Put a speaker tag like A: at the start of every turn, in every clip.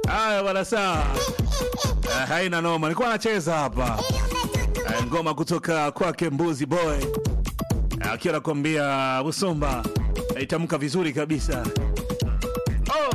A: Haya bwana, sawa. Eh, haina noma, nilikuwa nacheza hapa eh, ngoma kutoka kwake Mbuzi Boy Eh, akiwa anakuambia Busumba eh, itamka vizuri kabisa oh.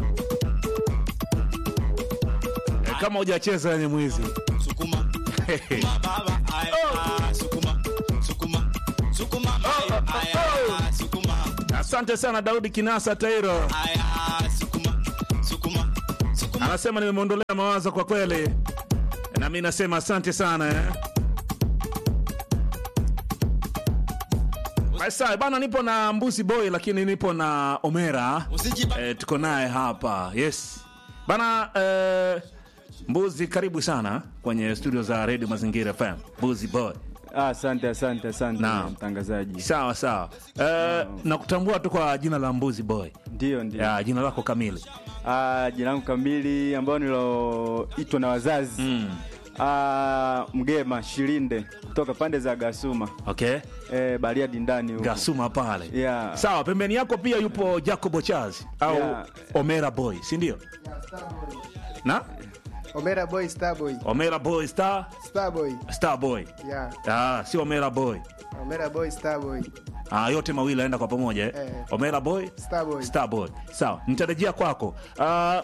A: Eh, kama hujacheza ni mwizi
B: Sukuma, baba, aya, sukuma, sukuma, sukuma, aya, aya, sukuma,
A: Asante sana Daudi Kinasa Tairo
B: aya, sukuma, sukuma, sukuma.
A: anasema nimemwondolea mawazo kwa kweli, na mi nasema asante sana eh. Basa bana, nipo na Mbuzi Boy lakini nipo na Omera
B: Usijiba-
A: eh, tuko naye hapa yes bana eh, Mbuzi, karibu sana kwenye studio za Radio Mazingira FM. Mbuzi Boy,
C: Ah, Asante, asante, asante
A: Naam.
C: mtangazaji.
A: sawa sawa. Eh, nakutambua tu kwa jina la Mbuzi Boy,
C: Ndio, ndio.
A: ya jina lako kamili
C: Ah, jina langu kamili ambao niloitwa na wazazi
A: mm.
C: ah, Mgema Shilinde kutoka pande za Gasuma
A: okay.
C: eh, Bariadi ndani huko.
A: Gasuma pale
C: Yeah.
A: sawa. Pembeni yako pia yupo Jacobo Charles au
C: Yeah.
A: Omera Boy, si ndio? Na
D: Omera Boy Starboy.
A: Omera Boy Star
D: Starboy.
A: Star Boy,
D: Yeah.
A: ah, si Omera Boy.
D: Omera Boy Starboy.
A: Ah, yote mawili aenda kwa pamoja eh?
D: Eh.
A: Omera Boy
D: Starboy.
A: Star Boy. Sawa, nitarejea kwako. Ah,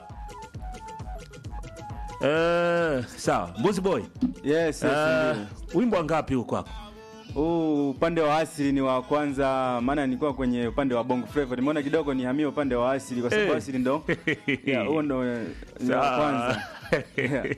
A: eh, sawa. Mbuzi Boy.
C: Yes, yes,
A: Ah,
C: ndio.
A: wimbo wangapi huko kwako?
C: Huu upande wa asili ni wa kwanza, maana nilikuwa kwenye upande wa Bongo Flava. Nimeona kidogo nihamie upande wa asili kwa sababu
A: Eh.
C: asili ndo yeah, huo ndo eh, ni wa
A: Sawa.
C: kwanza. Yeah.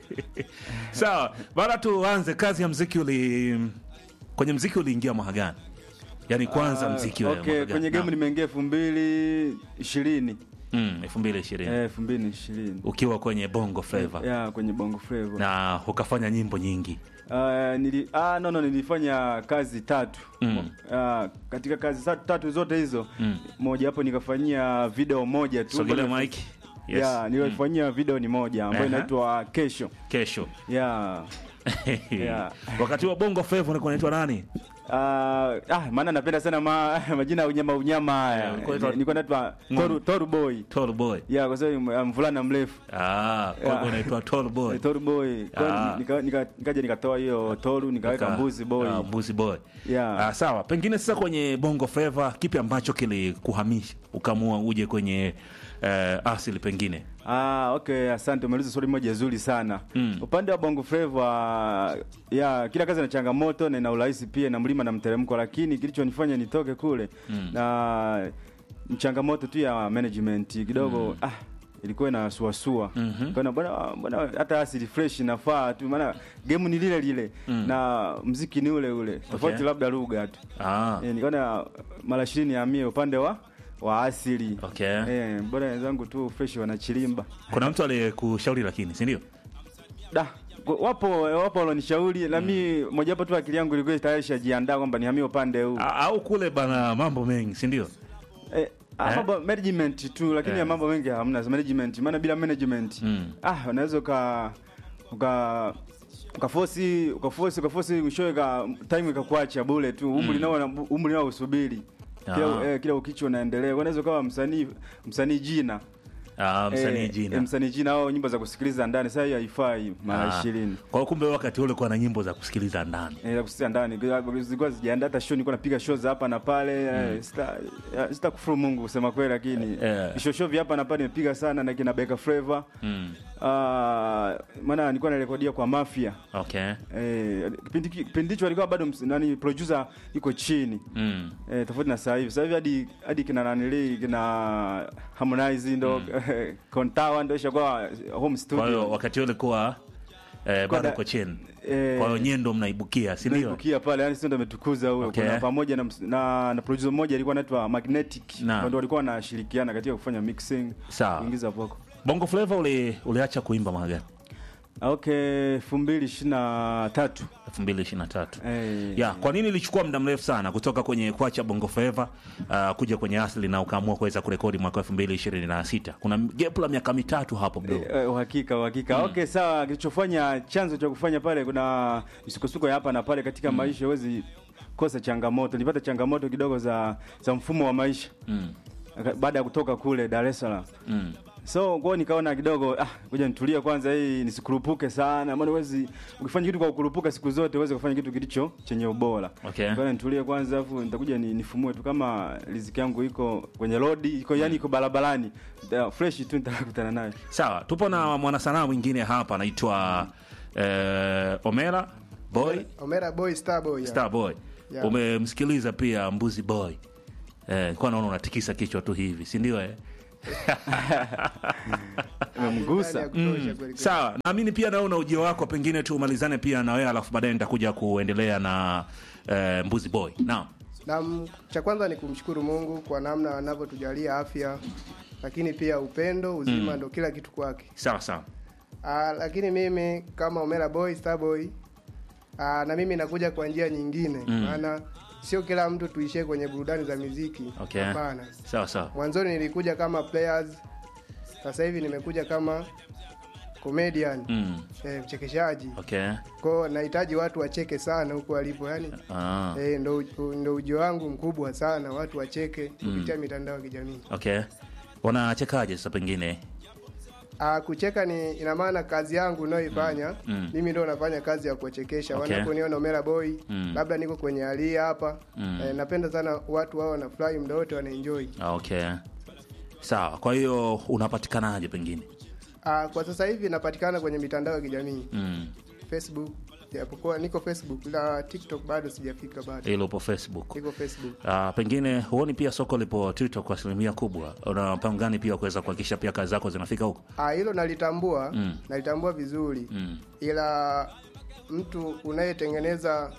A: Sawa, bana tuanze kazi ya mziki uli kwenye mziki uliingia mwaka gani? Yaani kwanza
C: Ah,
A: mziki wewe
C: okay,
A: mwaka gani?
C: kwenye game
A: Naam.
C: nimeingia elfu mbili ishirini
A: Mm, 2020.
C: Eh, elfu mbili ishirini
A: Ukiwa kwenye Bongo Flava
C: ya kwenye Bongo Flava.
A: na ukafanya nyimbo nyingi.
C: Ah, nili, ah, no, no, nilifanya kazi tatu
A: Mm.
C: Ah, katika kazi sa- tatu zote hizo moja hapo nikafanyia video moja tu
A: Sogelea
C: Ambayo-
A: mic. Yes.
C: ya nilifanyia video ni moja ambayo
A: Aha.
C: inaitwa kesho
A: Kesho.
C: ya Yeah.
A: Wakati wa Bongo Flava ulikuwa unaitwa nani?
C: Ah, ah, maana napenda sana ma, majina ya unyama unyama haya
A: Yeah, ulikuwa unaitwa-
C: nilikuwa naitwa Toru, Toru Boy
A: Tall Boy.
C: ya kwa sababu ya mvulana mrefu
A: Ah, kwa
C: Yeah.
A: unaitwa Tall Boy.
C: Eh, Toru Boy Kwa
A: Ah.
C: nika- nika- nikaja nikatoa hiyo Toru nikaweka
A: Ka-
C: mbuzi boy
A: ah, Mbuzi Boy.
C: Yeah.
A: Ah, sawa. Pengine sasa kwenye Bongo Flava kipi ambacho kilikuhamisha ukamua uje kwenye eh, asili pengine?
C: Ah, okay, asante. Umeuliza swali moja zuri sana.
A: Mm.
C: Upande wa Bongo Flava, ya kila kazi ina changamoto na ina urahisi pia na mlima na mteremko, lakini kilichonifanya nitoke kule na ni changamoto tu ya management kidogo ah ilikuwa inasuasua mm bwana bwana bwana hata asili fresh inafaa tu maana game ni lile lile na mziki ni ule ule tofauti labda lugha tu
A: Ah.
C: eh, nikaona mara ishirini amie upande wa wa asili
A: Okay.
C: eh, bwana wenzangu tu fresh wanachilimba
A: Kuna mtu aliyekushauri lakini, si ndio?
C: da ku- wapo wapo walonishauri na mi mojawapo tu akili yangu ilikuwa tayari shajiandaa kwamba nihamie upande huu
A: A- Au kule bana mambo mengi, si ndio?
C: eh, ah,
A: Eh?
C: mambo management tu lakini
A: Eh.
C: ya mambo mengi hamna management maana bila management
A: Mm.
C: ah unaweza uka uka ukafosi ukafosi ukafosi mwishowe ka time ikakuacha bure tu umri nao na- umri nao usubiri
A: Ah.
C: kila, eh, kila ukicho unaendelea unaweza ukawa msanii msanii jina
A: Ah, msanii
C: Eh,
A: jina.
C: eh, msanii jina au nyimbo za kusikiliza ndani sasa hiyo haifai mara
A: Ah.
C: ishirini
A: Kwa hiyo kumbe wakati ule kwa na nyimbo za kusikiliza ndani.
C: Eh, za kusikia ndani zilikuwa zijaandaa hata show nilikuwa napiga show za hapa na pale eh, sita eh, sita kufuru Mungu kusema kweli lakini
A: Eh.
C: show show vya hapa na pale nimepiga sana na kina Beka Flavor
A: Mm.
C: ah maana nilikuwa narekodia kwa Mafia
A: Okay.
C: eh kipindi kipindi hicho alikuwa bado ms- nani producer iko chini
A: Mm.
C: eh tofauti na sasa hivi sasa hivi hadi hadi kina nanili kina Harmonize ndo Kontawa ndo ishakuwa home
A: Kwa hiyo
C: studio
A: wakati ule kuwa eh, bado
C: da-
A: uko chini.
C: eh,
A: Kwa hiyo nyendo mnaibukia, si ndio?
C: Naibukia pale yani sio ndo ametukuza huyo
A: Okay.
C: kuna pamoja na, ms- na, na producer mmoja alikuwa anaitwa Magnetic
A: Naam.
C: ndio walikuwa wanashirikiana katika kufanya mixing
A: Sawa.
C: kuingiza voko
A: Bongo Flava uli, uliacha kuimba mwaka gani?
C: okay 2023
A: 2023.
C: eh
A: Ya, kwa nini ilichukua muda mrefu sana kutoka kwenye kuacha Bongo Flava uh, kuja kwenye asili na ukaamua kuweza kurekodi mwaka 2026? Kuna gap la miaka mitatu hapo bro.
C: Eh, uhakika uhakika okay sawa kilichofanya chanzo cha kufanya pale kuna misukosuko ya hapa na pale katika maisha huwezi kosa changamoto nilipata changamoto kidogo za za mfumo wa maisha
A: Mm.
C: baada ya kutoka kule Dar es Salaam
A: Mm.
C: so kwao nikaona kidogo ah, kuja nitulie kwanza hii nisikurupuke sana maana huwezi ukifanya kitu kwa kukurupuka siku zote uweze kufanya kitu kilicho chenye ubora
A: Okay.
C: kwa nitulie kwanza afu nitakuja ni, nifumue tu kama riziki yangu iko kwenye rodi iko yani iko barabarani Da- fresh tu nitakutana nayo
A: sawa tupo na mwanasanaa mwingine hapa anaitwa eh, omera boy
D: Omera boy star boy. ya.
A: star boy
D: Yeah.
A: umemsikiliza pia mbuzi boy eh, kwa naona unatikisa kichwa tu hivi si ndio eh?
C: umemgusa
D: Ndani ya kutosha kweli kweli.
A: sawa naamini pia naona ujio wako pengine tu umalizane pia na wewe alafu baadaye nitakuja kuendelea na eh, mbuzi boy naam
D: Na m- cha kwanza ni kumshukuru Mungu kwa namna anavyotujalia afya, lakini pia upendo, uzima ndo kila kitu kwake.
A: sawa sawa
D: Ah, lakini mimi kama Omera boy star boy ah, na mimi nakuja kwa njia nyingine, maana sio kila mtu tuishie kwenye burudani za muziki.
A: Okay.
D: Hapana.
A: sawa sawa
D: Mwanzoni nilikuja kama players, sasa hivi nimekuja kama comedian
A: mm.
D: eh, mchekeshaji.
A: okay
D: Kwao nahitaji watu wacheke sana huko walipo, yani
A: ah.
D: eh, ndo, ndo ujio wangu mkubwa sana, watu wacheke kupitia mitandao ya kijamii.
A: okay wanachekaje sasa pengine
D: Ah, kucheka ni ina maana kazi yangu unayoifanya
A: Mm.
D: mimi ndo nafanya kazi ya kuwachekesha
A: Okay.
D: wanaponiona Omera boy
A: Mm.
D: labda niko kwenye hali hapa
A: Mm.
D: eh, napenda sana watu wao wanafurahi muda wote wanaenjoy.
A: Ah, okay sawa kwa hiyo unapatikanaje pengine
D: Ah, kwa sasa hivi napatikana kwenye mitandao ya kijamii
A: mm.
D: Facebook, japokuwa niko Facebook la TikTok bado sijafika bado.
A: ilo upo facebook
D: Niko Facebook.
A: Uh, pengine huoni pia soko lipo TikTok kwa asilimia kubwa. Una mpango gani pia kuweza kuhakikisha pia kazi zako zinafika huko?
D: Ah, hilo nalitambua,
A: Mm.
D: nalitambua vizuri.
A: Mm.
D: Ila mtu unayetengeneza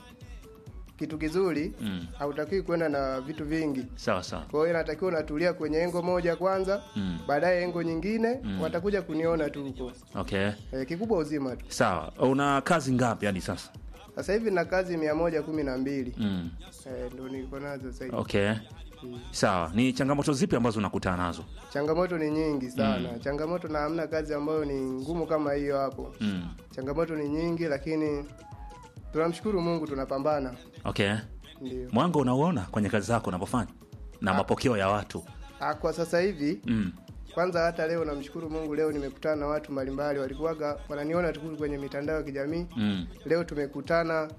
D: kitu kizuri
A: Mm.
D: hautakiwi kwenda na vitu vingi.
A: Sawa sawa.
D: Kwa hiyo inatakiwa unatulia kwenye engo moja kwanza,
A: Mm.
D: baadaye engo nyingine watakuja kuniona tu huko.
A: Okay.
D: E, kikubwa uzima tu.
A: Sawa. Una kazi ngapi hadi sasa?
D: Sasa hivi na kazi mia moja kumi na mbili
A: Mm.
D: e, ndo niko nazo sasa hivi.
A: Okay. Sawa. Ni changamoto zipi ambazo unakutana nazo?
D: Changamoto ni nyingi sana changamoto, na hamna kazi ambayo ni ngumu kama hiyo hapo.
A: Mm.
D: Changamoto ni nyingi, lakini tunamshukuru Mungu, tunapambana.
A: Okay.
D: Ndio.
A: Mwanga unauona kwenye kazi zako unapofanya na mapokeo ya watu.
D: Ah, kwa sasa hivi
A: Mm.
D: kwanza hata leo namshukuru Mungu, leo nimekutana na watu mbalimbali, walikuwaga wananiona tu kwenye mitandao ya kijamii.
A: Mm.
D: Leo tumekutana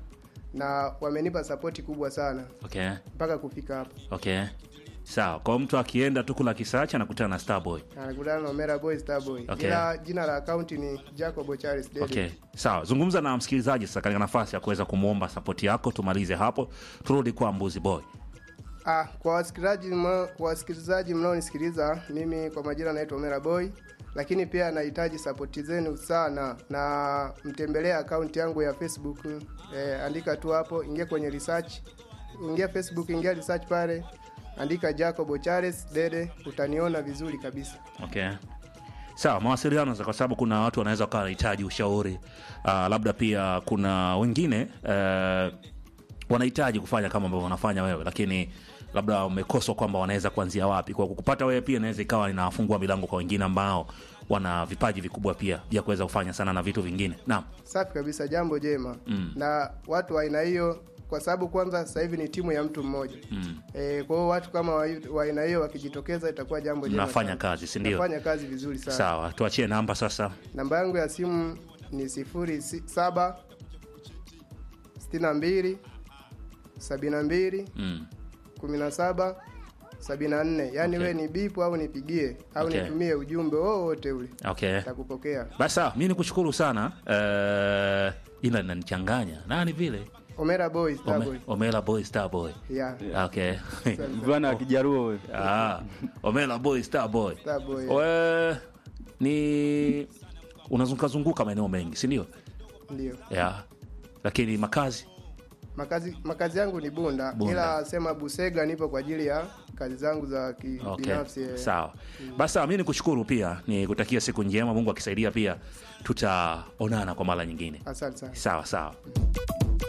D: na wamenipa sapoti kubwa sana
A: Okay.
D: mpaka kufika hapa.
A: Okay. Sawa. Kwa mtu akienda tu kula kisacha anakutana na Starboy.
D: Anakutana na Omera Boy Starboy.
A: Okay.
D: Ila jina la akaunti ni Jacob Charles David.
A: Okay, sawa. Zungumza na msikilizaji sasa katika nafasi ya kuweza kumwomba sapoti yako, tumalize hapo, turudi kwa Mbuzi Boy.
D: Ah, kwa wasikilizaji mna- kwa wasikilizaji mnaonisikiliza, mimi kwa majina naitwa Omera Boy, lakini pia nahitaji sapoti zenu sana, na mtembelee akaunti yangu ya Facebook eh, andika tu hapo, ingia kwenye research, ingia Facebook, ingia research pale, andika Jacob Charles Dede, utaniona vizuri kabisa.
A: Okay, sawa. Mawasiliano sasa, kwa sababu kuna watu wanaweza wakawa wanahitaji ushauri uh, labda pia kuna wengine uh, wanahitaji kufanya kama ambavyo wanafanya wewe, lakini labda umekoswa kwamba wanaweza kuanzia wapi. Kwa kukupata wewe pia inaweza ikawa inafungua milango kwa wengine ambao wana vipaji vikubwa pia vya kuweza kufanya sana na vitu vingine. Naam.
D: Safi kabisa, jambo jema
A: Mm.
D: na watu wa aina hiyo, kwa sababu kwanza sasa hivi ni timu ya mtu mmoja
A: Mm.
D: e, kwa hiyo watu kama wa wa aina hiyo wakijitokeza itakuwa jambo jema
A: Mnafanya
D: sana.
A: kazi, si ndio?
D: Nafanya kazi vizuri sana.
A: Sawa, tuachie namba sasa.
D: Namba yangu ya simu ni sifuri si- saba sitini na mbili sabini na mbili
A: Mm.
D: kumi na saba sabini na nne yaani
A: Okay.
D: we ni bipu au nipigie au
A: Okay.
D: nitumie ujumbe wowote ule
A: Okay.
D: takupokea.
A: Basi sawa, mi nikushukuru sana. Eh, jina linanichanganya nani vile
D: Omera boy
A: Ome,
D: Starboy.
A: Omela boy star boy.
D: Yeah.
A: Okay.
C: mvulana wa kijaruo wewe
A: ah, Omela boy star boy.
D: Starboy.
A: We, ni unazunguka zunguka maeneo mengi, si ndio?
D: Ndio.
A: Yeah. Lakini makazi
D: Makazi makazi yangu ni Bunda,
A: Bunda.
D: ila sema Busega nipo kwa ajili ya kazi zangu za
A: Okay.
D: kibinafsi. eh.
A: Sawa. Basi sawa, mi nikushukuru pia, nikutakia siku njema. Mungu akisaidia pia tutaonana kwa mara nyingine.
D: Asante sana.
A: Sawa sawa.